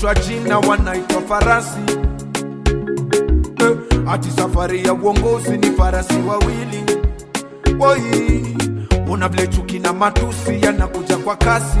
wamebadilishwa jina wanaitwa farasi eh, ati safari ya uongozi ni farasi wawili woi una vile chuki na matusi yanakuja kwa kasi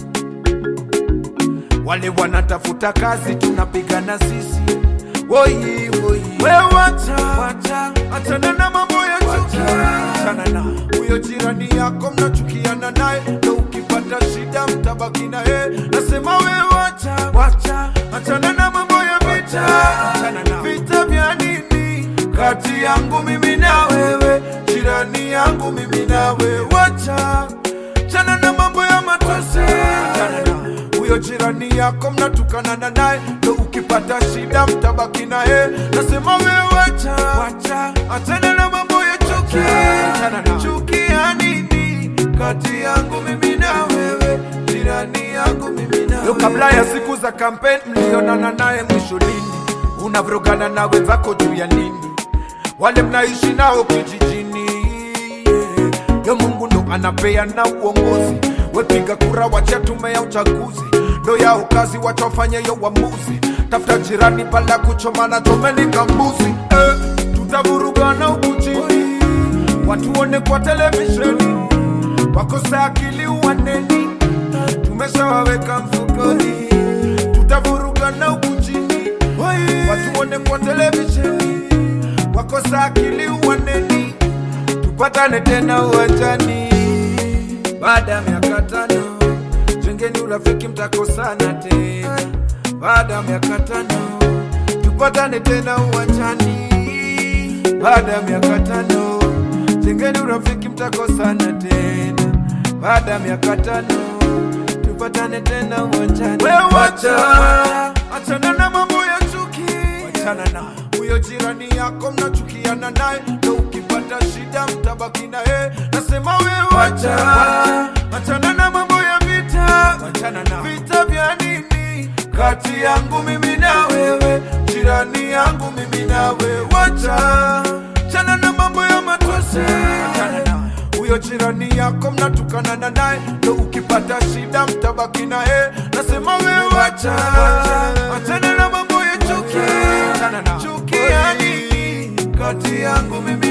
wale wanatafuta kazi tunapigana sisi woi woi we wacha wacha achana na mambo ya chuki achana na huyo jirani yako mnachukiana naye na ukipata shida mtabaki naye nasema we wacha wacha achana na mambo ya vita achana na vita vya nini kati yangu mimi na wewe jirani yangu mimi na wewe wacha chana na mambo ya matusi achana na huyo jirani yako mnatukanana naye ndo ukipata shida mtabaki naye nasema we wacha wacha achana na mambo ya chuki achana na chuki ya nini kati yangu mimi na wewe jirani yangu mimi na wewe kabla ya siku za kampeni mlionana naye mwisho lini unavrogana na wenzako juu ya nini wale mnaishi nao kijijini yeah. yo mungu ndo anapeana uongozi wepiga kura wacha tume ya uchaguzi ndo yao kazi wachofanya yo uamuzi tafuta jirani pala kuchomana chomeni kambuzi eh, tutavurugana huku chini watuone kwa televisheni wakosa akili uwaneni tumeshawaweka mfukoni tutavurugana huku chini watuone kwa televisheni wakosa akili uwaneni tupatane tena uwanjani baada ya miaka tano jengeni urafiki mtakosana tena baada ya miaka tano tupatane tena uwanjani baada ya miaka tano jengeni urafiki mtakosana tena baada ya miaka tano tupatane tena uwanjani wewe wacha achana na mambo ya chuki wachana na huyo jirani yako mnachukiana naye ndo ukipata shida mtabaki naye nasema we wacha achana na mambo ya vita wachana na vita vya nini kati yangu mimi na wewe jirani yangu mimi na wewe wacha chana na mambo ya matusi achana na huyo jirani yako mnatukanana naye ndo ukipata shida mtabaki naye nasema we wacha achana na mambo ya chuki achana na chuki ya nini kati yangu mimi